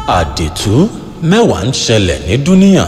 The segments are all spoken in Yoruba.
àdìtú mẹ́wàá ń ṣẹlẹ̀ ní dúníà.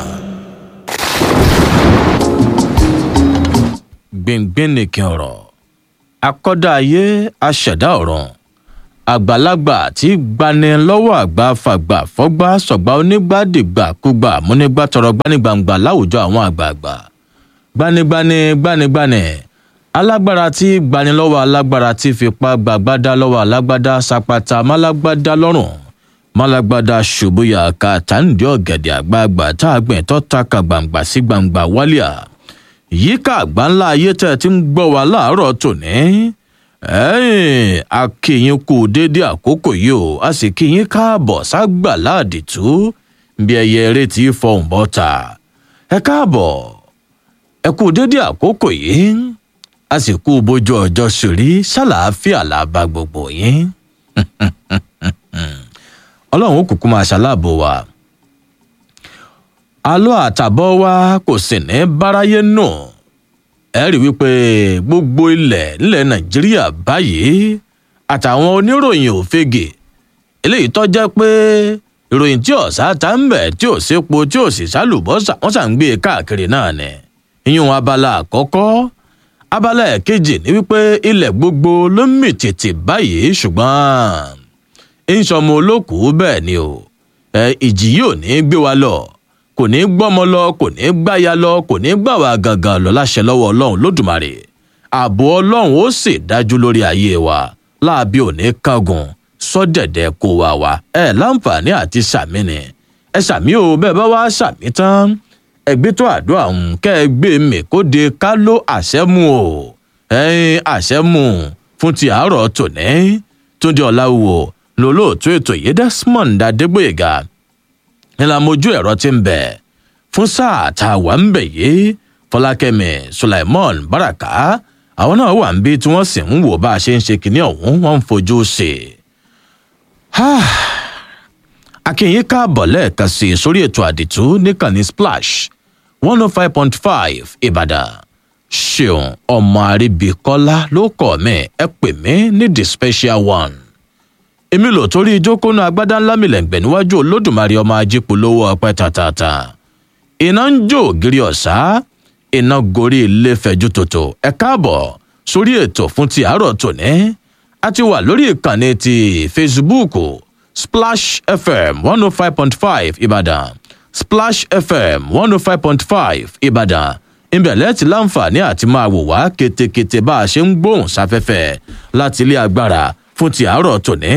gbìngbìn nìkan ọ̀rọ̀ akọ́dá ayé aṣẹ̀dá ọ̀run àgbàlagbà tí gbani lọ́wọ́ àgbà fàgbà fọ́gbà sọ̀gbà onígbàdìgbà kúgbà múnígbà tọrọ gbanigbàǹgbà láwùjọ àwọn àgbààgbà gbanigbani gbanigbani alágbára tí gbani lọ́wọ́ alágbára tí fipá gbàgbádá lọ́wọ́ alágbádá sapata málágbádá lọ́rùn málágbádá ṣubúyà ká tàǹdí ọ̀gẹ̀dẹ̀ àgbààgbà tá a gbìn tó taka gbàǹgbà sí gbàǹgbà wálíà yíká àgbà ńlá ayé tẹ́ ẹ ti ń gbọ́ wa láàárọ̀ tòní ẹ̀ẹ́n a kí yín kú déédé àkókò yìí o a sì kí yín káàbọ̀ ságbà láàdìtú bí ẹyẹ eré tí fọhùn bọ́ta ẹ káàbọ̀ ẹ kú déédé àkókò yìí a sì kú bójú ọjọ́ sórí ṣàlàáfíà làbá gbogbo yín ọlọ́run ó kúkú máa ṣaláàbò wa alọ́ àtàbọ̀ wa kò sì ní báráyé nù. No ẹ rí wípé gbogbo ilẹ̀ nílẹ̀ nàìjíríà báyìí àtàwọn oníròyìn òfegè eléyìí tó jẹ́ pé ìròyìn tí ọ̀sá ta ń bẹ̀ tí ò sépo tí ò sì sálùbọ́sà wọ́n sà ń gbé e káàkiri náà ni ìyún abala àkọ́kọ́ abala ẹ̀kejì ni wípé ilẹ̀ gbogbo ló ń mì tìtì báyìí ṣùgbọ́n ń sọmọ olókùú bẹ́ẹ̀ ni o ìjì yìí ò ní gbé wa lọ kò ní gbọ́mọ lọ kò ní gbáya lọ kò ní gbà wá gangan lọ láṣẹ lọ́wọ́ ọlọ́run lódùmarè ààbò ọlọ́run ó sì dájú lórí ayé wa láàbí òní kángun sọ́dẹ̀dẹ̀ kó wa wá ẹ láǹfààní àti sàmì ni ẹ sàmì o bẹ́ẹ̀ bá wá sàmì tán ẹgbẹ́ tó àdúrà ń kẹ́ ẹ gbé mi kó de ká ló àṣẹ́mu o ẹyin àṣẹ́mu fún ti àárọ̀ tòní túndé ọ̀làwò lólóòtú ètò yìí desmond adégbòyèga ńlá mojú ẹ̀rọ ti ń bẹ̀ fún sáà tá a wà ń bẹ̀ yìí fọlákẹ́mi sulaimon baraka àwọn náà wà ń bí tí wọ́n sì ń wò bá a ṣe ń ṣe kinní ọ̀hún wọ́n ń fojú sí i. akínyìn káàbọ̀ lẹ́ẹ̀kan sí i sórí ètò àdìtú níkànnì splash one oh five point five ìbàdàn ṣeun ọmọ àríbíkọ́lá ló kọ̀ mí ẹ pè mí ní the special one èmi lò torí ìjókòónú agbádá ńlá mi lẹ́ǹgbẹ̀ níwájú olódùmarè ọmọ ajípolówó ọpẹ́ tàtàtà iná ń jó ògiri ọ̀sá iná gorí ilé fẹ̀jú tòtò ẹ káàbọ̀ sórí ètò fún ti àárọ̀ tòní a ti wà lórí ìkànnì ti facebook splash fm one oh five point five ìbàdàn splash fm one oh five point five ìbàdàn ìbẹ̀lẹ̀ ti láǹfààní àti máa wò wá ketekete bá a ṣe ń gbóhùn sáfẹ́fẹ́ láti ilé agbára fún ti àárọ̀ tòní.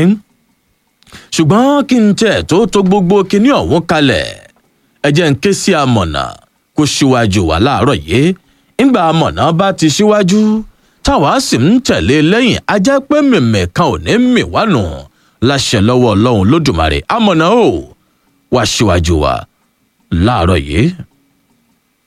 ṣùgbọ́n kí n tẹ̀ tó tó gbogbo kinní ọ̀hún kalẹ̀ ẹ jẹ́ ń ké sí amọ̀nà kó ṣíwájú wá láàárọ̀ yìí ńgbà amọ̀nà bá ti ṣíwájú táwa sì ń tẹ̀lé lẹ́yìn ajá pé mìmì kan ò ní mì wá nù láṣẹ lọ́wọ́ ọlọ́run lódùmarè amọ̀nà o wá ṣíwájú wa láàárọ̀ yìí.